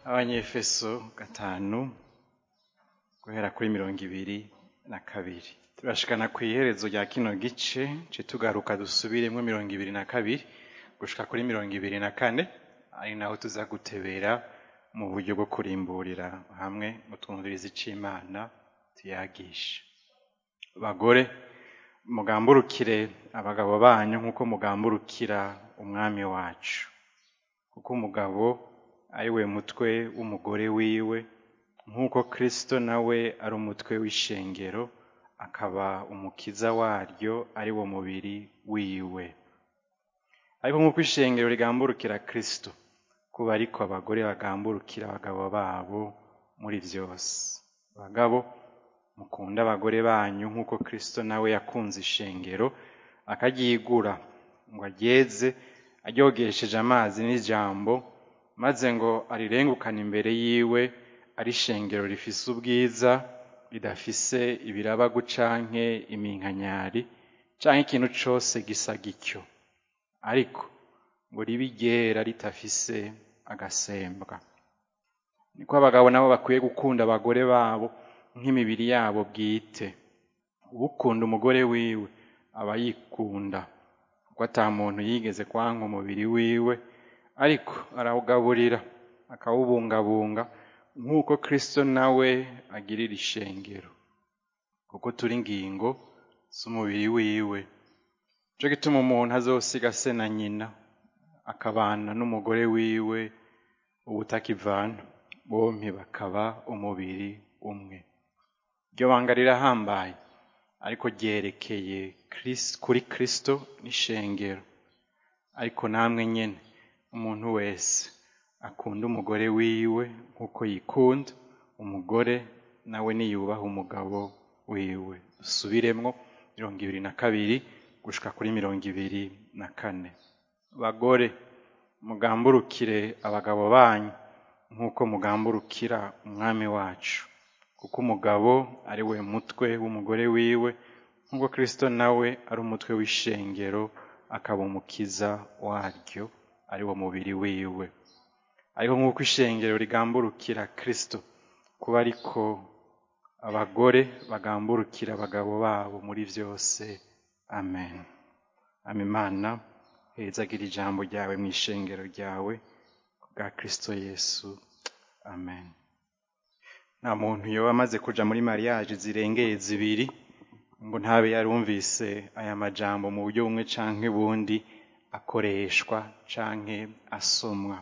abanyefeso gatanu guhera kuri mirongo ibiri na kabiri turashikana ku iherezo rya kino gice ce tugaruka dusubiremwo mirongo ibiri na kabiri gushika kuri mirongo ibiri na kane ari naho tuza gutebera mu buryo bwo kurimburira hamwe mutwumviriza ic'imana tuyagisha bagore mugamburukire abagabo banyu nk'uko mugamburukira umwami wacu kuko umugabo ari we mutwe w'umugore wiwe nk'uko kristo nawe ari umutwe w'ishengero akaba umukiza waryo ari wo mubiri wiwe ariko nk'uko ishengero rigamburukira kristo kuba ariko abagore bagamburukira abagabo babo muri vyose abagabo mukunda abagore banyu nk'uko kristo nawe yakunze ishengero akaryigura ngo aryeze aryogesheje amazi n'ijambo maze ngo arirengukane imbere yiwe ari ishengero rifise ubwiza ridafise ibirabagu canke iminkanyari canke ikintu cose gisa gityo ariko ngo ribe iryera ritafise agasembwa niko abagabo nabo bakwiye gukunda abagore babo nk'imibiri yabo bwite ukunda umugore wiwe aba yikunda kuko ata muntu yigeze kwanka umubiri wiwe ariko arawugaburira akawubungabunga nk'uko kristo nawe agirira ishengero kuko turi ingingo z'umubiri wiwe nico gituma umuntu azosiga se na nyina akabana n'umugore wiwe ubutakivana bompi bakaba umubiri umwe iryo banga rirahambaye ariko ryerekeye kuri kristo n'ishengero ariko namwe nyene umuntu wese akunda umugore wiwe nk'uko yikunda umugore nawe niyubaha umugabo wiwe dusubiremwo mirongo ibiri na kabiri gushika kuri mirongo ibiri na kane bagore mugamburukire abagabo banyu nk'uko mugamburukira umwami wacu kuko umugabo ari we mutwe w'umugore wiwe nk'uko kristo nawe ari umutwe w'ishengero akaba umukiza waryo ari wo mubiri wiwe ariko nk'uko ishengero rigamburukira kristo kuba ariko abagore bagamburukira abagabo babo muri vyose amen amimana hezagira ijambo ryawe mu ishengero ryawe bwa kristo yesu amen nta muntu yoba amaze kuja muri mariage zirengeye zibiri ngo ntabe yarumvise aya majambo mu buryo bumwe canke bundi akoreshwa canke asomwa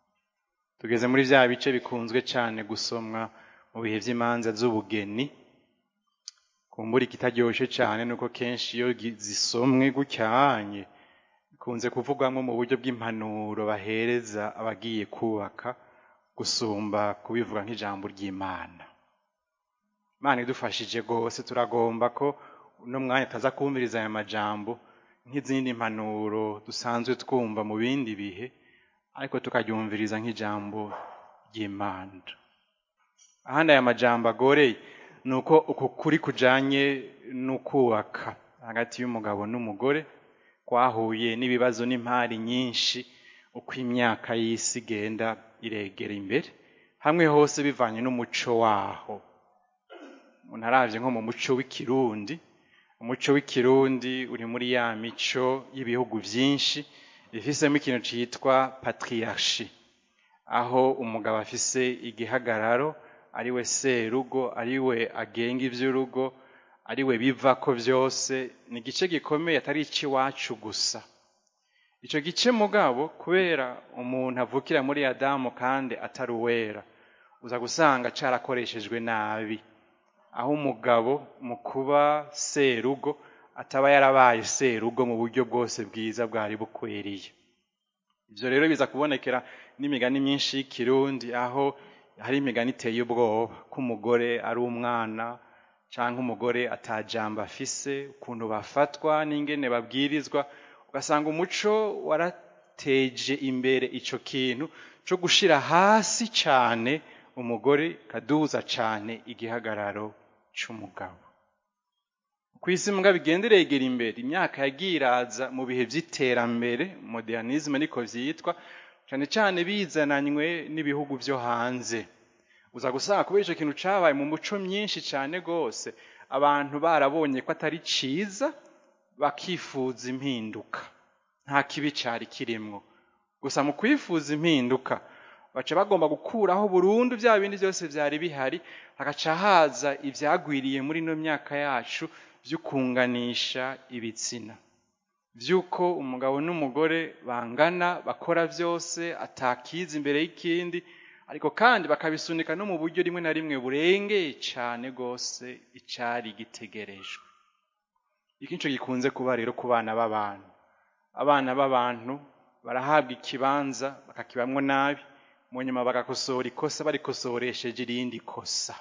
tugeze muri vya bice bikunzwe cane gusomwa mu bihe vy'imanza z'ubugeni kumbura ikitaryoshe cane nuko kenshi iyo zisomwe gutyanye bikunze kuvugwamwo mu buryo bw'impanuro bahereza abagiye kubaka gusumba kubivuga nk'ijambo ry'imana imana idufashije rwose turagomba ko uno mwanya taza kumviriza aya majambo nk'izindi mpanuro dusanzwe twumva mu bindi bihe ariko tukaryumviriza nk'ijambo ry'imana ahandi aya majambo agoreye ni uko uku kuri kujanye n'ukubaka hagati y'umugabo n'umugore kwahuye n'ibibazo n'impari nyinshi uko imyaka y'isi igenda iregera imbere hamwe hose bivanye n'umuco waho umuntu aravye nko mu muco w'ikirundi umuco w'ikirundi uri muri ya mico y'ibihugu vyinshi bifisemo ikintu citwa patriarchi aho umugabo afise igihagararo ari we serugo ari we agenga ivy'urugo ari we bivako vyose ni igice gikomeye atari ic'iwacu gusa ico gice mugabo kubera umuntu avukira muri adamu kandi atari uwera uza gusanga carakoreshejwe nabi aho umugabo mu kuba serugo ataba yarabaye serugo mu buryo bwose bwiza bwari bukwiriye ivyo rero biza kubonekera n'imigani myinshi y'ikirundi aho hari imigani iteye ubwoba ko umugore ari umwana canke umugore atajambo afise ukuntu bafatwa n'ingene babwirizwa ugasanga umuco warateje imbere ico kintu co gushira hasi cane umugore kaduza cane igihagararo c'umugabo kw'isi mbwa bigenda iregera imbere imyaka yagiye iraza mu bihe vy'iterambere modernisme niko vyitwa cyane cyane bizananywe n'ibihugu byo hanze uza gusanga kubera icyo kintu cyabaye mu muco myinshi cyane rwose abantu barabonye ko atari cyiza bakifuza impinduka nta kibi cyari kirimwo gusa mu kwifuza impinduka baca bagomba gukuraho burundu bya bindi byose byari bihari hagaca haza ibyagwiriye muri ino myaka yacu byo kunganisha ibitsina by'uko umugabo n'umugore bangana bakora byose atakiza imbere y'ikindi ariko kandi bakabisunika no mu buryo rimwe na rimwe burengeye cyane rwose icyari gitegerejwe iki nicyo gikunze kuba rero ku bana b'abantu abana b'abantu barahabwa ikibanza bakakibamwo nabi mu nyuma bagakosora ikosa barikosoresheje irindi kosa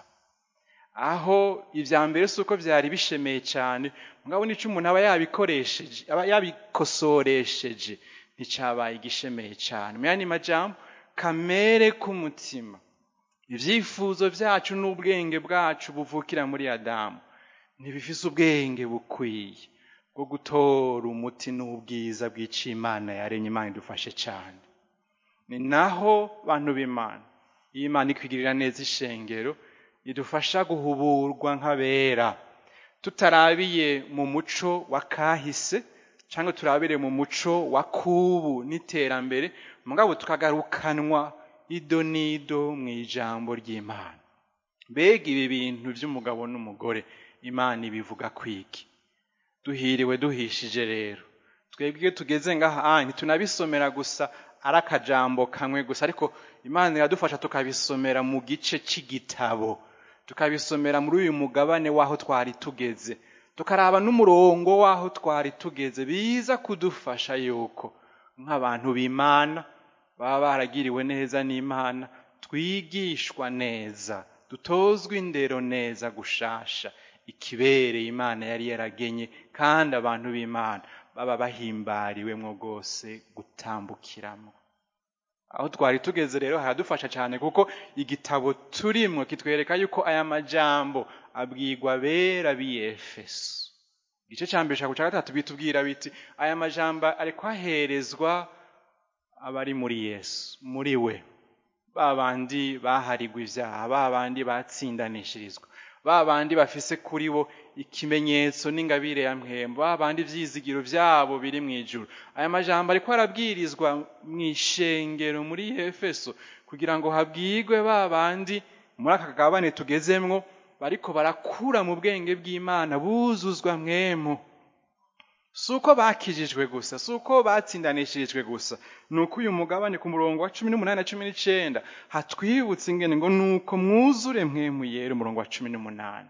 aho ibya mbere si uko byari bishemeye cyane mugabo n'icyo umuntu aba yabikoresheje aba yabikosoresheje nticyabaye igishemeye cyane mu yandi majambo kamere k'umutima ibyifuzo byacu n'ubwenge bwacu buvukira muri adamu ntibifise ubwenge bukwiye bwo gutora umuti n'ubwiza bw'icimana yaremye imana idufashe cyane ni naho bantu b'imana iyo imana ikwigirira neza ishengero idufasha guhuburwa nk'abera tutarabiye mu muco wa kahise cyangwa turabire mu muco wa kubu n'iterambere mugabo tukagarukanwa ido n'ido mu ijambo ry'imana mbega ibi bintu by'umugabo n'umugore imana ibivuga kwiki duhiriwe duhishije rero twebwe iyo tugeze ngaha ntitunabisomera gusa ari akajambo kamwe gusa ariko imana iradufasha tukabisomera mu gice cy'igitabo tukabisomera muri uyu mugabane w'aho twari tugeze tukaraba n'umurongo w'aho twari tugeze biza kudufasha yuko nk'abantu b'imana baba baragiriwe neza n'imana twigishwa neza dutozwa indero neza gushasha ikibereye imana yari yaragenye kandi abantu b'imana baba bahimbariwemo rwose gutambukiramo aho twari tugeze rero haradufasha cyane kuko igitabo turimo kitwereka yuko aya majambo abwirwa bera b'iyefeso igice cya mbere cya gatatu bitubwira biti aya majambo ari kwaherezwa abari muri yesu muri we ba bandi baharigwa ibyaha ba bandi batsindanishirizwa ba bandi bafise kuri bo ikimenyetso n'ingabire ya mpembo ba bandi ibyizigiro byabo biri mu ijuru aya majambo ariko arabwirizwa mu ishengero muri efeso kugira ngo habwirwe ba bandi muri aka kagabane tugezemwo bariko barakura mu bwenge bw'imana buzuzwa mwemu si uko bakijijwe gusa si uko batsindanishirijwe gusa ni uko uyu mugabane ku murongo wa cumi n'umunani na cumi n'icyenda hatwibutse ingene ngo ni uko mwuzure mwemu yera umurongo wa cumi n'umunani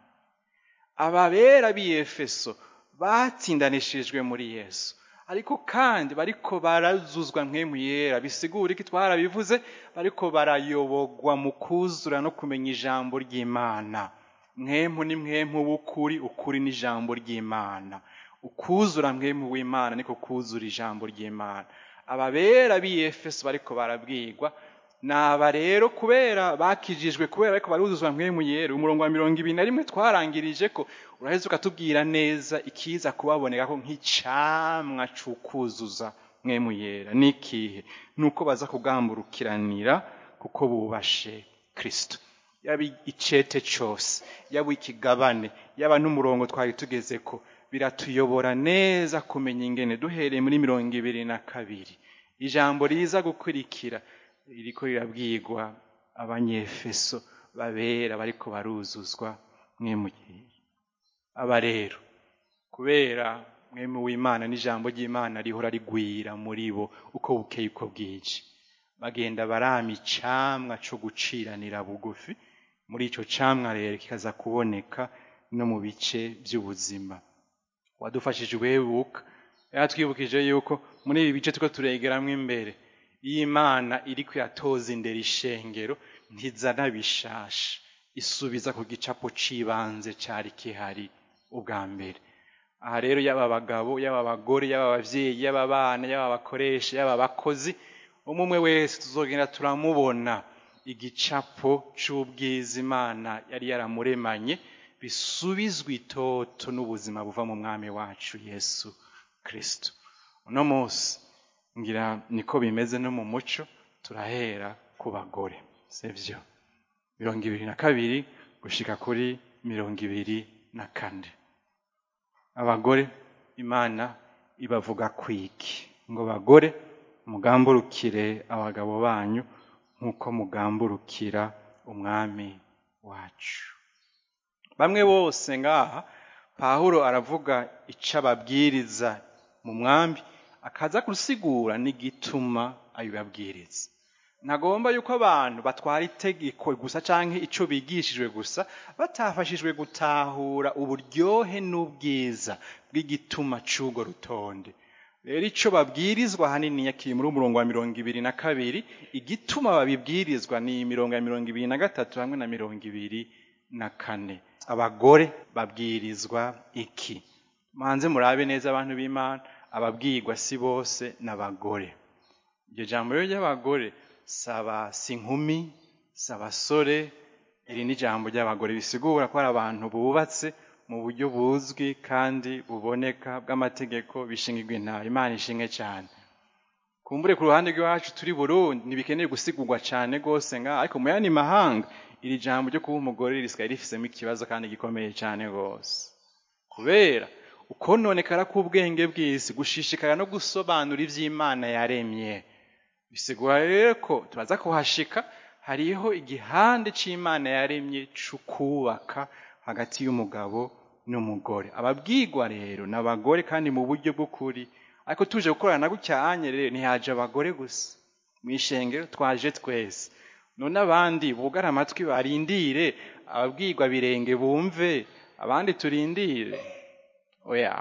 ababera b'iyefeso batsindanishirijwe muri yesu ariko kandi bariko barazuzwa mwemu yera bisigura iki twarabivuze bariko barayobogwa mu kuzura no kumenya ijambo ry'imana mwemu ni mwemu w'ukuri ukuri n'ijambo ry'imana ukuzura mwemu w'imana niko kuzura ijambo ry'imana ababera b'iyefeso bariko barabwirwa naba rero kubera bakijijwe kubera ariko baruzuzwa mwemu yera umurongo wa mirongo ibiri na rimwe twarangirije ko uraheze ukatubwira neza ikiza kubaboneka ko nk'icamwa c'ukuzuza mwemu yera n'ikihe ni uko baza kugamburukiranira kuko bubashe kristo yaba icete cose yaba ikigabane yaba n'umurongo twari tugeze ko biratuyobora neza kumenya ingene duhereye muri mirongo ibiri na kabiri ijambo riza gukurikira ririko rirabwirwa abanyefeso babera bariko baruzuzwa mwemugiye aba rero kubera mwemu w'imana n'ijambo ry'imana rihora rigwira muri bo uko bukeye uko bwije bagenda barama icamwa co guciranira bugufi muri ico camwa rero kikaza kuboneka no mu bice by'ubuzima wadufashije uwebuka yaratwibukije yuko muri ibi bice tuko turegeramo imbere iyo imana iri kuyatoza imbere ishengero ntizana bishasha isubiza ku gicapo c'ibanze cari kihari ubwa mbere aha rero yaba abagabo yaba abagore yaba abavyeyi yaba abana yaba abakoresha yaba abakozi umwe wese tuzogenda turamubona igicapo c'ubwiza imana yari yaramuremanye bisubizwa itoto n'ubuzima buva mu mwami wacu yesu kristo uno munsi ngira niko bimeze no mu muco turahera ku bagore sibyo mirongo ibiri na kabiri gushika kuri mirongo ibiri na kane abagore imana ibavuga kwiki ngo bagore mugamburukire abagabo banyu nk'uko mugamburukira umwami wacu bamwe bose ngaha pahuro aravuga icyo ababwiriza mu mwambi akaza gusigura n'igituma abibabwiriza ntagomba yuko abantu batwara itegeko gusa cyangwa icyo bigishijwe gusa batafashijwe gutahura uburyohe n'ubwiza bw'igituma cy'urwo rutonde rero icyo babwirizwa ahanini kiri muri umurongo wa mirongo ibiri na kabiri igituma babibwirizwa ni imirongo ya mirongo ibiri na gatatu hamwe na mirongo ibiri na kane abagore babwirizwa iki manze murabe neza abantu b'imana ababwirwa si bose n'abagore iryo jambo rero ry'abagore saba si inkumi si abasore iri ni ijambo ry'abagore bisigura ko ari abantu bubatse mu buryo buzwi kandi buboneka bw'amategeko bishingirwa intara imana ishinge cyane kumbure ku ruhande rw'iwacu turi burundi ntibikeneye gusigurwa cyane rwose ngaha ariko mu yandi mahanga iri jambo ryo kuba umugore risigaye rifisemo ikibazo kandi gikomeye cyane rwose kubera ukononekara k'ubwenge bw'isi gushishikara no gusobanura iby'imana yaremye bisigura rero ko turaza kuhashika hariho igihande cy'imana yaremye cy'ukubaka hagati y'umugabo n'umugore ababwirwa rero ni abagore kandi mu buryo bw'ukuri ariko tuje gukorana gucyanye rero ntihaje abagore gusa mu ishengero twaje twese none abandi bugara amatwi barindire ababwirwa birenge bumve abandi turindire oya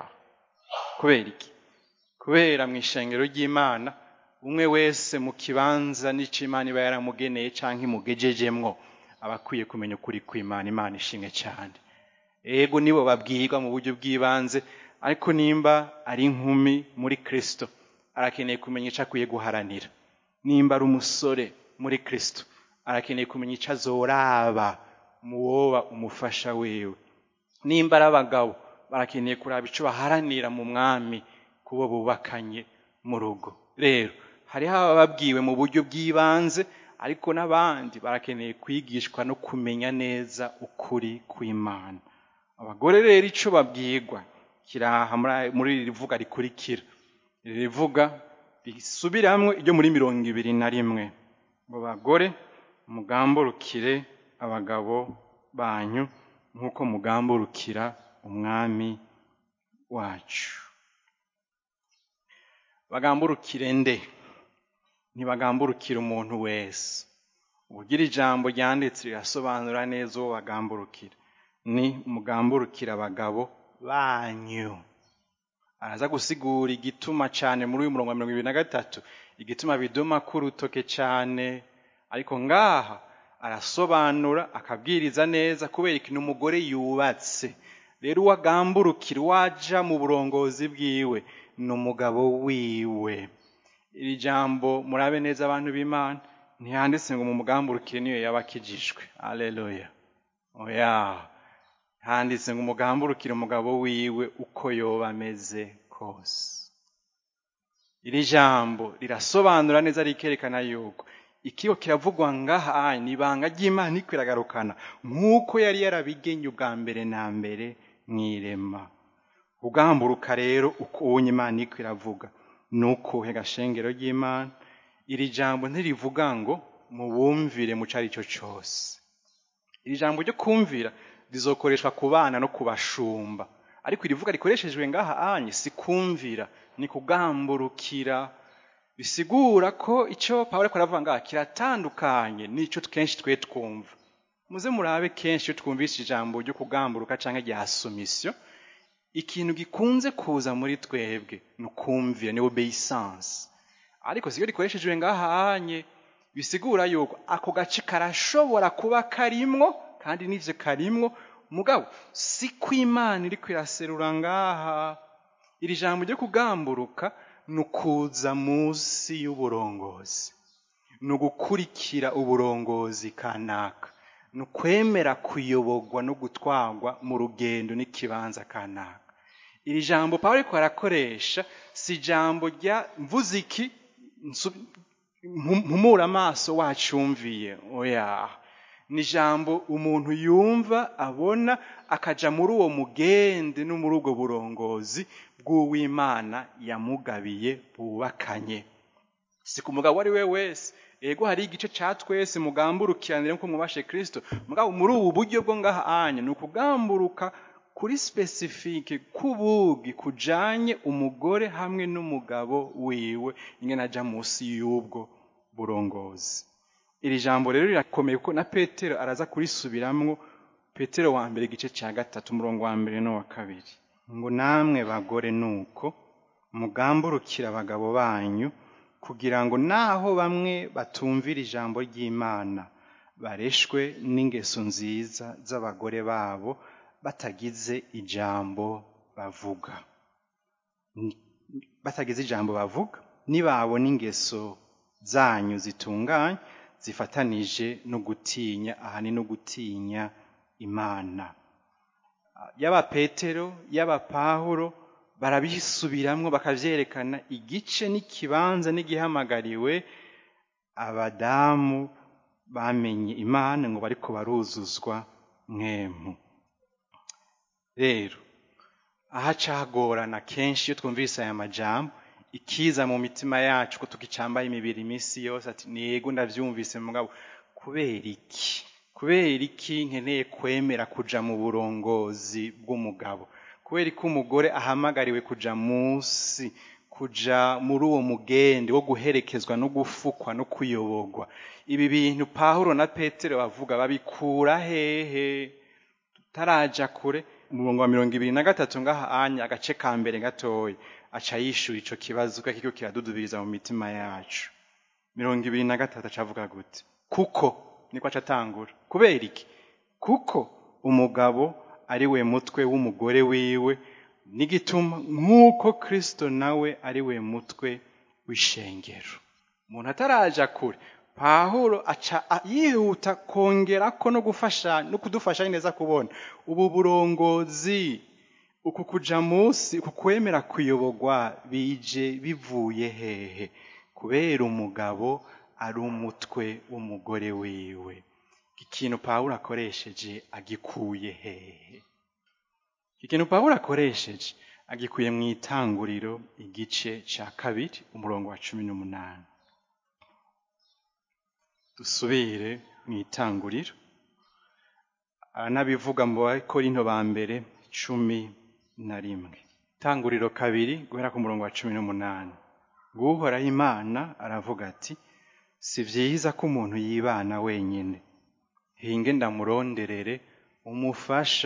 kubera iki kubera mu ishengero ry'imana umwe wese mu kibanza n'icimana iba yaramugeneye cyangwa imugejejemwo aba akwiye kumenya ukuri kw'imana imana ishimwe cyane ego nibo babwirwa mu buryo bw'ibanze ariko nimba ari inkumi muri kirisito arakeneye kumenya icyo akwiye guharanira nimba ari umusore muri kirisito arakeneye kumenya icyo azoraba mu woba umufasha wiwe nimba ari abagabo barakeneye kuraba icyo baharanira mu mwami kubo bubakanye mu rugo rero hariho abababwiwe mu buryo bw'ibanze ariko n'abandi barakeneye kwigishwa no kumenya neza ukuri kw'imana abagore rero icyo babwirwa kiraha muri iri rivuga rikurikira iri rivuga risubiramwo iryo muri mirongo ibiri na rimwe ngo bagore mugamburukire abagabo banyu nk'uko mugamburukira umwami wacu bagamburukire nde ntibagamburukire umuntu wese ubugira ijambo ryanditse rirasobanura neza uwo bagamburukira ni mugamburukira abagabo banyu araza gusigura igituma cyane muri uyu murongo wa mirongo ibiri na gatatu igituma biduma k'urutoke cyane ariko ngaha arasobanura akabwiriza neza kubera ikintu umugore yubatse rero uwagamburukira uwaja mu burongozi bwiwe ni umugabo wiwe iri jambo murabe neza abantu b'imana ntiyanditse ngo mu mugamburukire niyo yaba akijijwe aleluya oya handitse ngo umugamburukire umugabo wiwe uko yoba ameze kose iri jambo rirasobanura neza rikerekana yuko ikigo kiravugwa ngaha ni ibanga ry'imana ikwiragarukana nk'uko yari yarabigenye ubwa mbere na mbere mu irema ugamburuka rero uko ubonye imana iko iravuga ni ukuhe gashengero ry'imana iri jambo ntirivuga ngo mubumvire mu cyo ari cyo cyose iri jambo ryo kumvira rizokoreshwa ku bana no ku bashumba ariko irivuga rikoreshejwe ngaha anye si kumvira ni kugamburukira bisigura ko icyo pawulo ariko aravuga ngaha kiratandukanye n'icyo kenshi twe twumva muze murabe kenshi iyo twumvise ijambo ryo kugamburuka cyangwa rya somisiyo ikintu gikunze kuza muri twebwe ni ukumvira ni obeyisansi ariko siyo rikoreshejwe ngaha anye bisigura yuko ako gace karashobora kuba karimwo kandi n'ibyo karimwo mugabo si ko imana iri kwiraserura ngaha iri jambo ryo kugamburuka ni ukuza munsi y'uburongozi ni ugukurikira uburongozi kanaka ni ukwemera kuyoborwa no gutwarwa mu rugendo n'ikibanza kanaka iri jambo paul ariko arakoresha si ijambo rya mvuziki mpumura amaso wacumviye oya ni ijambo umuntu yumva abona akaja muri uwo mugende no muri ubwo burongozi bw'uwimana yamugabiye bubakanye si ku mugabo uwo ari we wese ego hari igice ca twese mugamburukiranire nko mwubashe kristo mugabo muri ubu buryo bwo ngaha anya ni ukugamburuka kuri specifique kubugi kujanye umugore hamwe n'umugabo wiwe ingene aja munsi y'ubwo burongozi iri jambo rero rirakomeye kuko na petero araza kurisubiramwo petero wa mbere igice cya gatatu umurongo wa mbere n'uwa kabiri ngo namwe bagore nuko mugamburukira abagabo banyu kugira ngo naho bamwe batumvira ijambo ry'imana bareshwe n'ingeso nziza z'abagore babo batagize ijambo bavuga batagize ijambo bavuga nibabona ingeso zanyu zitunganye zifatanije no gutinya ahani no gutinya imana yaba petero yaba pawulo barabisubiramwo bakavyerekana igice n'ikibanza n'igihamagariwe abadamu bamenye imana ngo bariko baruzuzwa mwemu rero aha cagorana kenshi iyo twumvise aya majambo ikiza mu mitima yacu ko tukicambaye imibiri iminsi yose ati nego ndavyumvise mugabo kubera iki kubera iki nkeneye kwemera kuja mu burongozi bw'umugabo kubera ko umugore ahamagariwe kuja munsi kuja muri uwo mugende wo guherekezwa no gufukwa no kuyoborwa ibi bintu pawulo na petero bavuga babikura hehe tutaraja kure umurongo wa mirongo ibiri na gatatu ngaha anya agace ka mbere gatoya aca yishura ico kibazo kuko kiriko kiradudubiriza mu mitima yacu mirongo ibiri na gatatu acavuga gute kuko niko aca atangura kubera iki kuko umugabo ari we mutwe w'umugore wiwe n'igituma nk'uko kristo nawe ari we mutwe w'ishengero umuntu ataraja kure pahuro aca yihuta kongerako no gufasha no kudufasha neza kubona ubu burongozi uku kuja munsi uku kwemera kuyoborwa bije bivuye hehe kubera umugabo ari umutwe w'umugore wiwe ikintu pawulo akoresheje agikuye hehe ikintu pawulo akoresheje agikuye mu itanguriro igice ca kabiri umurongo wa cumi n'umunani dusubire mu itanguriro aranabivuga mu bakorinto ba mbere cumi na rimwe itanguriro kabiri guhera ku murongo wa cumi n'umunani guhoraho imana aravuga ati si vyiza ko umuntu yibana wenyine hinge ndamuronderere umufasha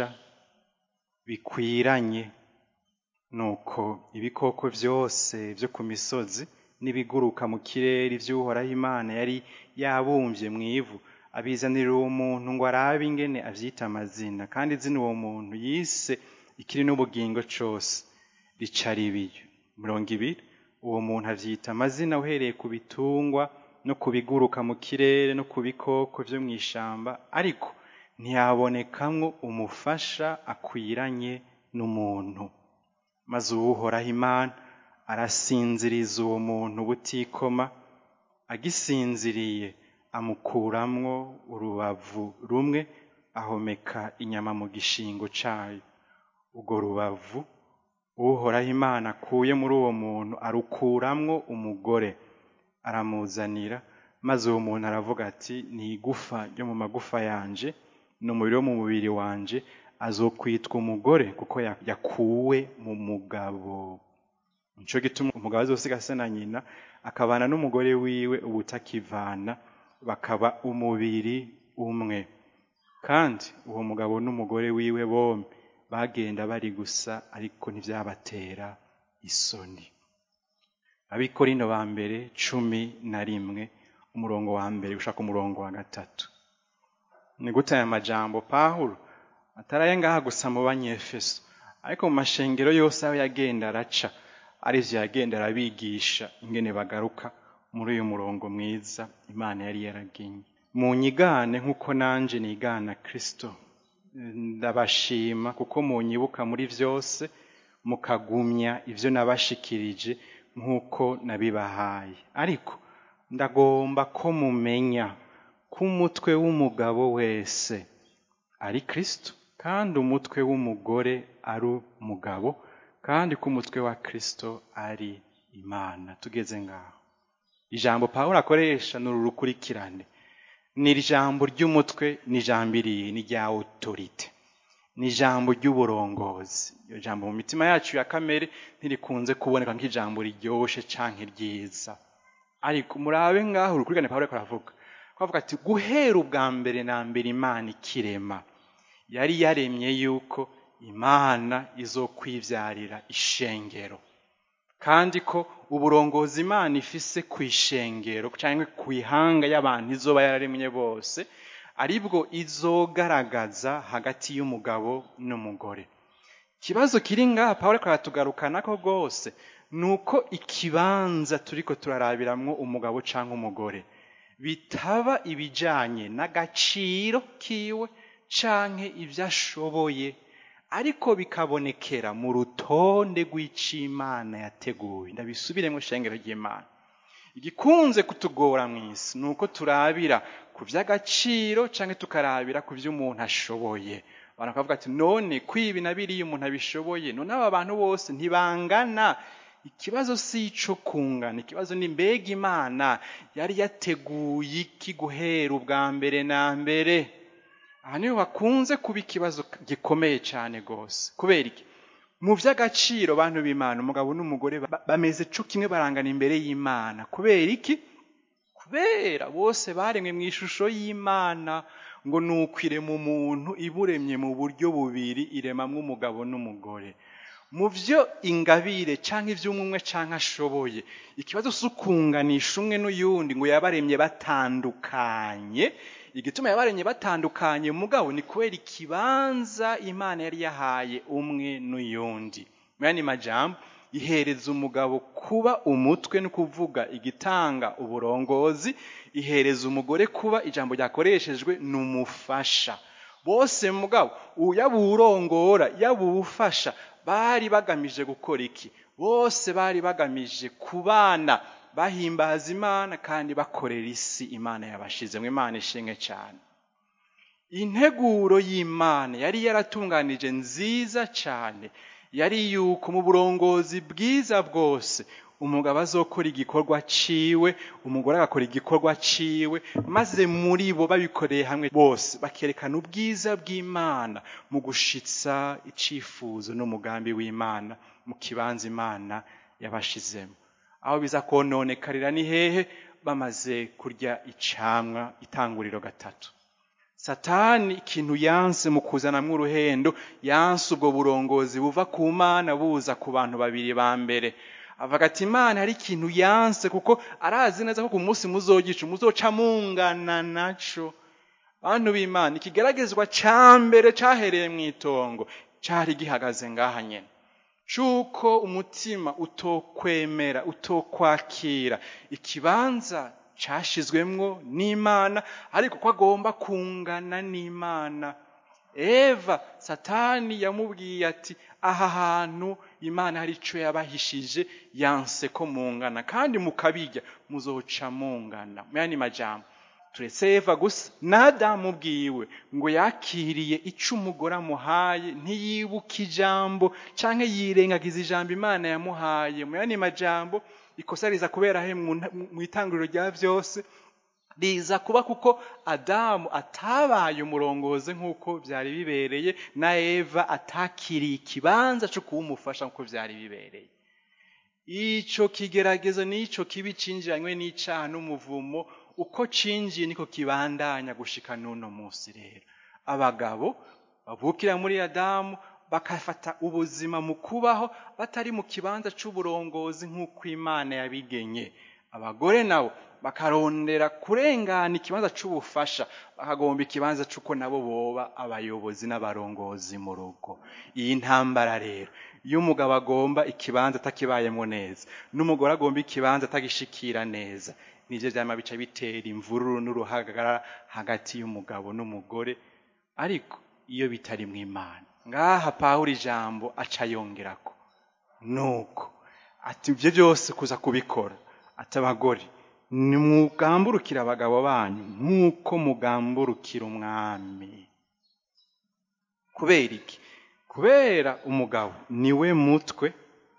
bikwiranye nuko ibikoko vyose vyo ku misozi n'ibiguruka mu kirere ivy'uhoraho imana yari yabumvye mw'ivu abizanira uwo muntu ngo arabe ingene avyita amazina kandi izina uwo muntu yise ikiri n'ubugingo cose rica ribiyo mirongo ibiri uwo muntu avyita amazina uhereye ku bitungwa no ku biguruka mu kirere no ku bikoko vyo mw'ishamba ariko ntiyabonekamwo umufasha akwiranye n'umuntu maze uwuhoraho imana arasinziriza uwo muntu butikoma agisinziriye amukuramwo urubavu rumwe ahomeka inyama mu gishingo cayo urwo rubavu uhoraho imana akuye muri uwo muntu arukuramwo umugore aramuzanira maze uwo muntu aravuga ati ni igufa ryo mu magufa yanje ni umubiri wo mu mubiri wanje azokwitwa umugore kuko yakuwe mu mugabo nico gituma umugabo azosiga se na nyina akabana n'umugore wiwe ubutakivana bakaba umubiri umwe kandi uwo mugabo n'umugore wiwe bombi bagenda bari gusa ariko ntivyabatera isoni abikorino ba mbere cumi na rimwe umurongo wa mbere gushaka umurongo wa gatatu ni gute aya majambo pawulo ataraye ngaha gusa mu banyefeso ariko mu mashengero yose aho yagenda araca arivyo yagenda arabigisha ingene bagaruka muri uyu murongo mwiza imana yari yaragenye mu nyigane nk'uko nanje nigana kristo ndabashima kuko munyibuka muri vyose mukagumya ivyo nabashikirije nk'uko nabibahaye ariko ndagomba ko mumenya ko umutwe w'umugabo wese ari kristo kandi umutwe w'umugore ari umugabo kandi ko umutwe wa kristo ari imana tugeze ngaho ijambo pawulo akoresha ni uru rukurikirane ni ijambo ry'umutwe ni ijambo iriye ni rya otorite ni ijambo ry'uburongozi iryo jambo mu mitima yacu ya kamere ntirikunze kuboneka nk'ijambo riryoshe canke ryiza ariko murabe ngaho urukurikirane pawulo ariko aravuga avuga ati guhera ubwa mbere na mbere imana ikirema yari yaremye yuko imana izokwivyarira ishengero kandi ko uburongozi imana ifise ku ishengero cyangwa ku ihanga y'abantu izoba yararemye bose aribwo izogaragaza hagati y'umugabo n'umugore ikibazo kiri ngaha pawulo karatugarukana ko rwose ni uko ikibanza turiko turarabiramwo umugabo cyangwa umugore bitaba ibijanye n'agaciro kiwe canke ibyo ashoboye ariko bikabonekera mu rutonde rw'icimana yateguye ndabisubiremo shengero ry'imana igikunze kutugora mu isi ni uko turabira ku by'agaciro cyangwa tukarabira ku byo umuntu ashoboye abantu bakavuga ati none kwibi na biriya umuntu abishoboye none aba bantu bose ntibangana ikibazo si ico kungana ikibazo ni mbega imana yari yateguye iki guhera ubwa mbere na mbere aha niho hakunze kuba ikibazo gikomeye cyane rwose kubera iki mu by'agaciro bantu b'imana umugabo n'umugore bameze co kimwe barangana imbere y'imana kubera iki kubera bose baremwe mu ishusho y'imana ngo ni ukwirema umuntu iburemye mu buryo bubiri iremamwo umugabo n'umugore mu byo ingabire cyangwa iby'umwe cyangwa ashoboye ikibazo si ukunganisha umwe n'uyundi ngo yabaremye batandukanye igituma yabaremye batandukanye mugabo ni kubera ikibanza imana yari yahaye umwe n'uyundi mu yandi majambo ihereza umugabo kuba umutwe ni ukuvuga igitanga uburongozi ihereza umugore kuba ijambo ryakoreshejwe ni umufasha bose mugabo yaba uwurongora yaba uwufasha bari bagamije gukora iki bose bari bagamije kubana bahimbaza imana kandi bakorera isi imana yabashizemo imana ishimwe cyane integuro y'imana yari yaratunganije nziza cyane yari yuko mu burongozi bwiza bwose umugabo azokora igikorwa ciwe umugore agakora igikorwa ciwe maze muri bo babikoreye hamwe bose bakerekana ubwiza bw'imana mu gushitsa icifuzo n'umugambi w'imana mu kibanza imana yabashizemo aho biza kononekarira ni hehe bamaze kurya icamwa itanguriro gatatu satani ikintu yanse mu kuzanamwo uruhendo yanse ubwo burongozi buva ku mana buza ku bantu babiri ba mbere avuga ati imana hari ikintu yanse kuko arazi neza ko ku munsi muzogica muzoca mungana naco bantu b'imana ikigeragezwa ca mbere cahereye mu itongo cari gihagaze ngaha nyene cuko umutima utokwemera utokwakira ikibanza cashizwemwo n'imana ariko ko agomba kungana n'imana eva satani yamubwiye ati aha hantu imana hari ico yabahishije yanse ko mungana kandi mukabirya muzoca mungana muyandi majambo turetse eva gusa nadamu bwiwe ngo yakiriye ico umugore amuhaye ntiyibuka ijambo canke yirengagiza ijambo imana yamuhaye muyandi majambo ikosa riza kubera he mu itanguriro rya vyose riza kuba kuko adamu atabaye umurongozi nk'uko byari bibereye na eva atakiriye ikibanza cyo kuba umufasha nk'uko byari bibereye ico kigeragezo n'ico kibi cinjiranywe n'icaha n'umuvumo uko cinjiye niko kibandanya gushika n'uno munsi rero abagabo bavukira muri adamu bakafata ubuzima mu kubaho batari mu kibanza c'uburongozi nk'uko imana yabigenye abagore nabo bakarondera kurengana ikibanza c'ubufasha bakagomba ikibanza c'uko nabo boba abayobozi n'abarongozi mu rugo iyi ntambara rero iyo umugabo agomba ikibanza atakibayemo neza n'umugore agomba ikibanza atagishikira neza nivyo vyama bica bitera imvururu n'uruhagarara hagati y'umugabo n'umugore ariko iyo bitari mu imana ngaha pawulo ijambo aca yongerako nuko ati ivyo byose kuza kubikora ati abagore nimugamburukire abagabo banyu nk'uko mugamburukira umwami kubera iki kubera umugabo niwe mutwe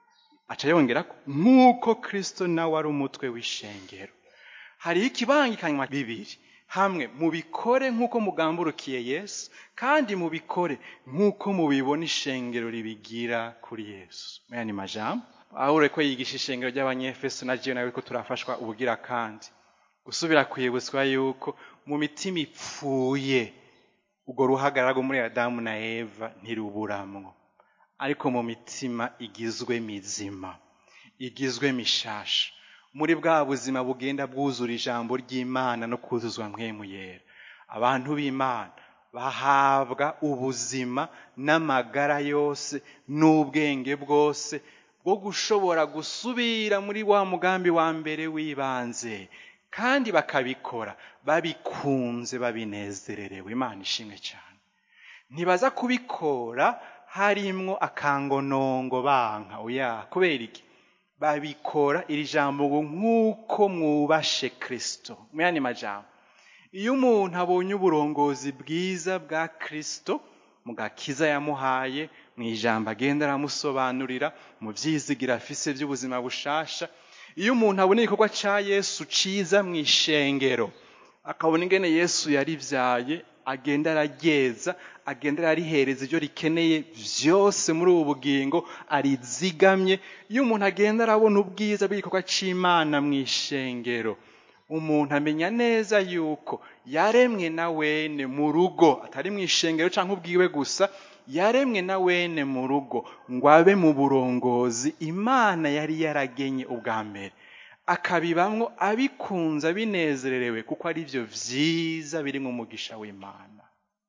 aca yongera ko nk'uko kirisito nawe ari umutwe w'ishengero hariho ikibangikanywa bibiri hamwe mubikore nk'uko mugamburukiye yesu kandi mubikore nk'uko mubibona ishengero ribigira kuri yesu maya ni majambo aho ko yigisha ishengero ry'abanyefeso na jiyo nawe ko turafashwa ubugira kandi gusubira kwibutswa yuko mu mitima ipfuye ubwo ruhagarara rwo muri adamu na eva ntiruburamwo ariko mu mitima igizwe mizima igizwe mishasha muri bwa buzima bugenda bwuzura ijambo ry'imana no kuzuzwa mwemu yera abantu b'imana bahabwa ubuzima n'amagara yose n'ubwenge bwose bwo gushobora gusubira muri wa mugambi wa mbere w'ibanze kandi bakabikora babikunze babinezererewe imana ishimwe cyane ntibaza kubikora harimwo akangonongo banka oya kubera iki babikora iri jambo ngo nk'uko mwubashe kirisito muyandi majambo iyo umuntu abonye uburongozi bwiza bwa kirisito mu gakiza yamuhaye mu ijambo agenda aramusobanurira mu byizigira afise by'ubuzima bushasha iyo umuntu abona igikorwa cya yesu ciza mu ishengero akabona ingene yesu yaribyaye agenda araryeza agenda ararihereza ibyo rikeneye byose muri ubu bugingo arizigamye iyo umuntu agenda arabona ubwiza bw'igikorwa cy'imana mu ishengero umuntu amenya neza yuko yaremwe na wene mu rugo atari mu ishengero cyangwa ubwiwe gusa yaremwe na wene mu rugo ngo abe mu burongozi imana yari yaragenye ubwa mbere akabibamwo abikunze abinezererewe kuko ari byo byiza biri mu mugisha w'imana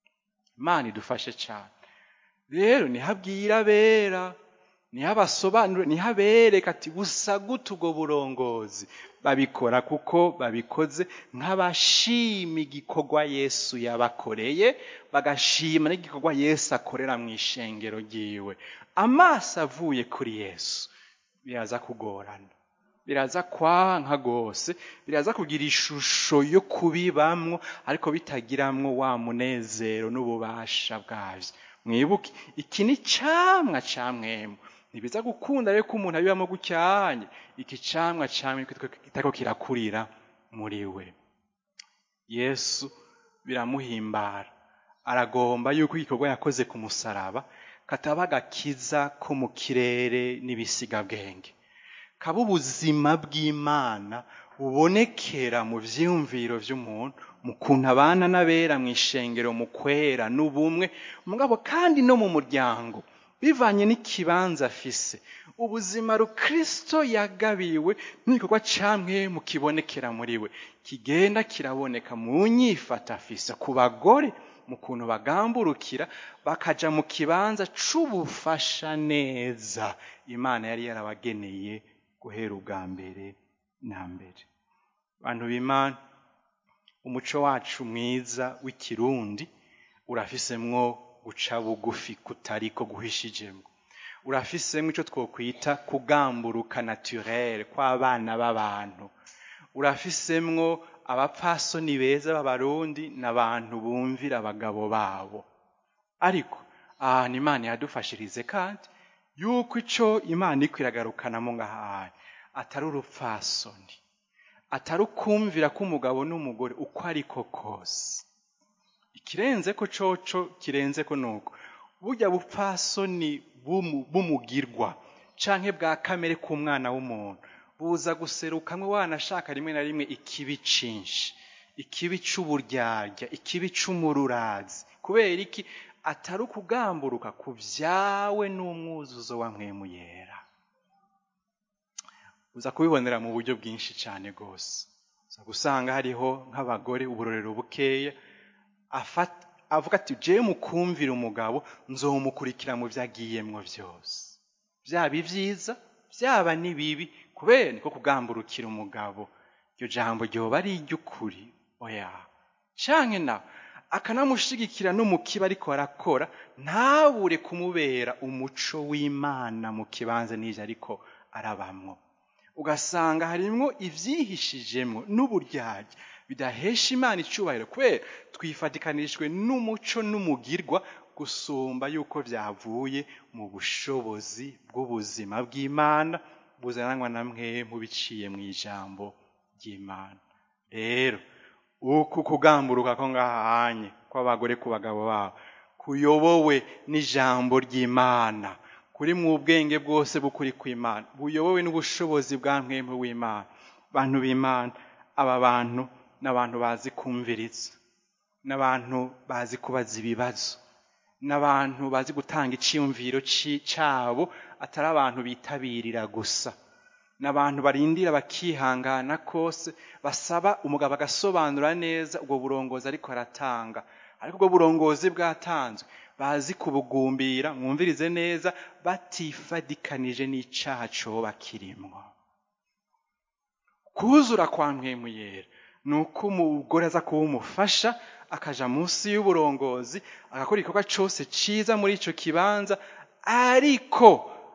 imana idufashe cyane rero nihabwira abera nihabasobanure nihabereka ati busa gute ubwo burongozi babikora kuko babikoze nk'abashima igikorwa yesu yabakoreye bagashima n'igikorwa yesu akorera mu ishengero ryiwe amaso avuye kuri yesu biraza kugorana biraza kwanka rwose biraza kugira ishusho yo kubibamwo ariko bitagiramwo wa munezero n'ububasha bwabyo mwibuke iki ni camwa ca mwemu ntibiza gukunda rero ko umuntu abibamo gucyanye iki camwa camwe kitako kirakurira muri we yesu biramuhimbara aragomba yuko igikorwa yakoze ku musaraba kataba agakiza ko mu kirere n'ibisigabwenge kaba ubuzima bw'imana bubonekera mu byiyumviro by'umuntu mu kuntu abana n'abera mu ishengero mu kwera n'ubumwe mugabo kandi no mu muryango bivanye n'ikibanza afise ubuzima rukristo yagabiwe n'igikorwa camwe mu kibonekera muri we kigenda kiraboneka mu nyifata afise ku bagore mu kuntu bagamburukira bakaja mu kibanza c'ubufasha neza imana yari yarabageneye guhera ubwa mbere na mbere bantu b'imana umuco wacu mwiza w'ikirundi urafisemwo guca bugufi kutariko guhishijemwo urafisemwo ico twokwita kugamburuka naturel kw'abana b'abantu urafisemwo abapfasoni beza b'abarundi n'abantu bumvira abagabo babo ariko ahantu imana yadufashirize kandi yuko ico imana iko iragarukanamo ngahantu atari urupfasoni atari ukumvira k'umugabo n'umugore uko ariko kose ikirenze ko coco kirenze ko nuko burya bupfasoni bumugirwa canke bwa kamere k'umwana w'umuntu buza guserukamwe wanashaka rimwe na rimwe ikibi cinshi ikibi c'uburyarya ikibi c'umururazi kubera iki atari ukugamburuka ku vyawe n'umwuzuzo wa mwemu yera uza kubibonera mu buryo bwinshi cyane rwose uza gusanga hariho nk'abagore uburorero bukeya avuga ati jewe mukumvira umugabo nzomukurikira mu byo agiyemwo byose byaba ibyiza byaba n'ibibi kubera niko kugamburukira umugabo iryo jambo ryoba ari iry'ukuri oya canke nawe akanamushigikira no mu kiba ariko arakora ntabure kumubera umuco w'imana mu kibanza n'ivyo ariko arabamwo ugasanga harimwo ivyihishijemwo n'uburyarya bidahesha imana icubahiro kubera twifatikanijwe n'umuco n'umugirwa gusumba yuko vyavuye mu bushobozi bw'ubuzima bw'imana buzananwa na mwemu biciye mu ijambo ry'imana rero uku kugamburuka ko ngahanye kw'abagore ku bagabo babo kuyobowe n'ijambo ry'imana kuri mu bwenge bwose bukuri kw'imana buyobowe n'ubushobozi bwa mwemu w'imana bantu b'imana aba bantu n'abantu bazi kumviriza n'abantu bazi kubaza ibibazo n'abantu bazi gutanga iciyumviro cabo atari abantu bitabirira gusa n'abantu barindira bakihangana kose basaba umugabo agasobanura neza ubwo burongozi ariko aratanga ariko ubwo burongozi bwatanzwe bazi kubugumbira mwumvirize neza batifadikanije n'icaha coba kirimwo kuzura kwa mpwemu yera ni uko umugore aza kuba umufasha akaja munsi y'uburongozi agakora igikorwa cose ciza muri ico kibanza ariko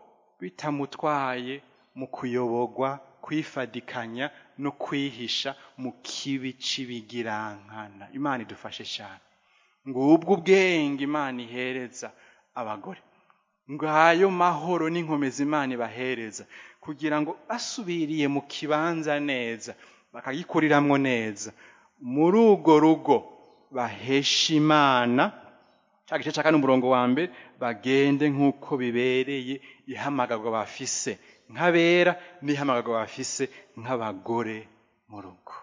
bitamutwaye mu kuyoborwa kwifadikanya no kwihisha mu kibi c'ibigirankana imana idufashe cyane ngubwo ubwenge imana ihereza abagore ngayo mahoro n'inkomezi imana ibahereza kugira ngo basubiriye mu kibanza neza bakagikuriramwo neza muri urwo rugo bahesha imana cya gice cya kane umurongo wa mbere bagende nk'uko bibereye ihamagarwa bafise nk'abera n'ihamagarwa bafise nk'abagore mu rugo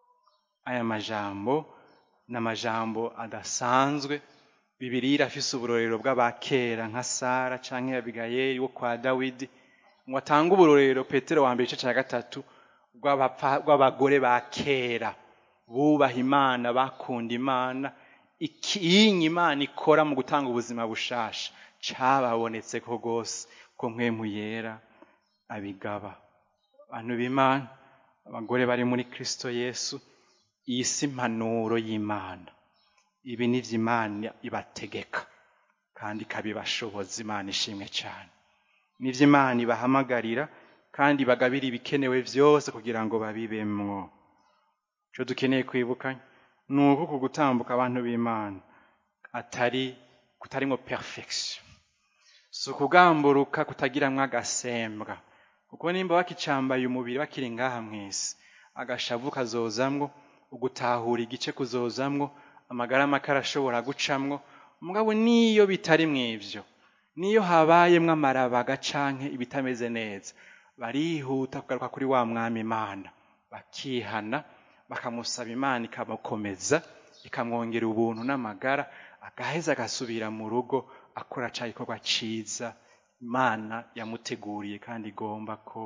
aya majambo ni amajambo adasanzwe bibiri irafise uburorero bw'abakera nka sara canke abigayeli wo kwa dawidi ngo atange uburorero petero wa mbere igice cya gatatu rw'abagore ba kera bubaha imana bakunda imana ikinyi imana ikora mu gutanga ubuzima bushasha cababonetse ko rwose ko mwemu yera abigaba abantu b'imana abagore bari muri kristo yesu iyi si impanuro y'imana ibi ni imana ibategeka kandi ikabibashoboza imana ishimwe cyane nivyo imana ibahamagarira kandi bagabira ibikenewe byose kugira ngo babibemwo icyo dukeneye kwibuka ni uko ku gutambuka abantu b'imana atari kutarimwo perfection si ukugamburuka kutagiramwo agasembwa kuko nimba bakicambaye umubiri bakiri ngaha mw'isi agashavu kazozamwo ugutahura igice kuzozamwo amagara make arashobora gucamwo mugabo niyo bitari mw'ivyo niyo habayemwo amarabaga canke ibitameze neza barihuta kugaruka kuri wa mwami imana bakihana bakamusaba imana ikamukomeza ikamwongera ubuntu n'amagara agaheza agasubira mu rugo akora ca gikorwa ciza imana yamuteguriye kandi igomba ko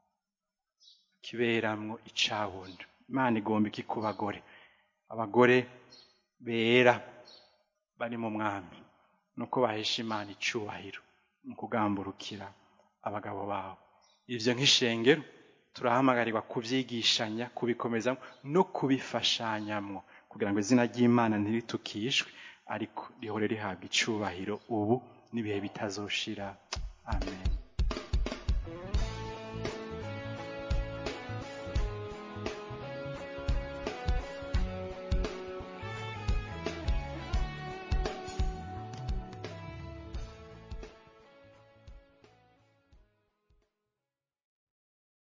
kiberamwo icawundi imana igomba iki ku bagore abagore bera bari mu mwami nuko bahesha imana icubahiro mu kugamburukira abagabo babo ivyo nk'ishengero turahamagarirwa kuvyigishanya kubikomeza no kubifashanyamwo kugira ngo izina ry'imana ntiritukishwe ariko rihore rihabwa icubahiro ubu n'ibihe bitazoshira amen